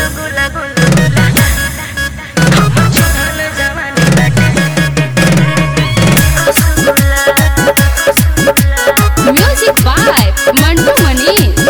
गुला गुला गुला हमर चढ़ल जवानी बाटे रसगुल्ला रसगुल्ला म्यूजिक बाय मंटू मनीष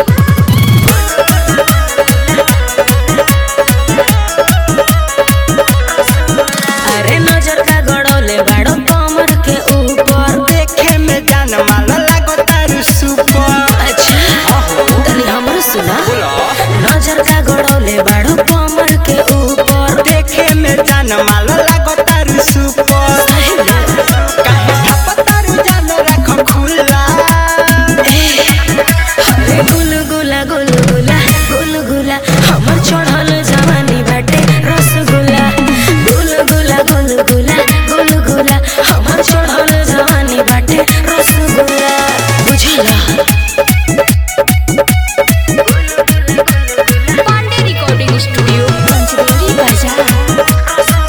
अरे नजर का गड़ौले बाड़ो कमर के ऊपर देखे में जान माल लागो तारू सुपर अच्छा तनी हमरो सुना नजर का गड़ौले बाड़ो कमर के ऊपर देखे में जान माल लागो तारू सुपर काहे ठप तारू जान राख खुला अरे गुलगुला गुलगुला गुलगुला हमर चढ़ल जवानी बाटे रसगुल्ला गुलगुला गुलगुला गुलगुला हमर चढ़ल जवानी बाटे रसगुल्ला बुझला पांडे रिकॉर्डिंग स्टूडियो पंचदेवी बाजार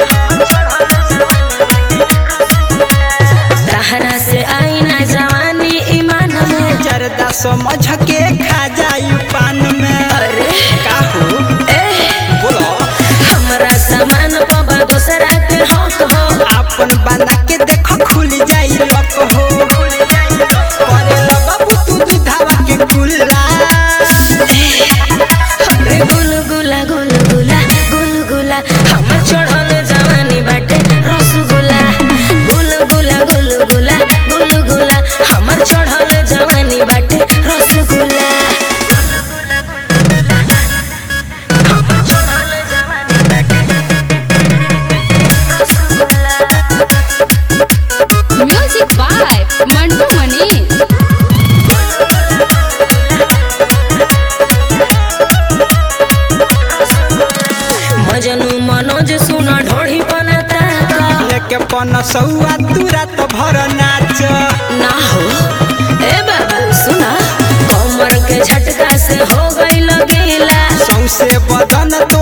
तहरा से आई ना जवानी ईमान में जरदा समझ के खा जाई पान में अरे का हो ए बोलो हमरा सामान पबा दूसरा के हक हो अपन बना के देखो खुल जाई लक हो करे बाबू तू दुधावा के कुल्ला अरे गुलगुला गुलगुला गुलगुला हमर चढ़ल जवानी बाटे रसगुल्ला गुलगुला गुलगुला गुलगुला हमर चढ़ल जवानी बाटे रसगुल्ला हमर चढ़ल जवानी बाटे रसगुल्ला म्यूजिक बाय मंटू मनीष मजनू मनोज सुन ढोढ़ी बनाता का लेके पन सौआ तुरा तो भर नाच ना हो ए बाबा सुना कमर के झटका से हो गई लगेला सौसे बदन तो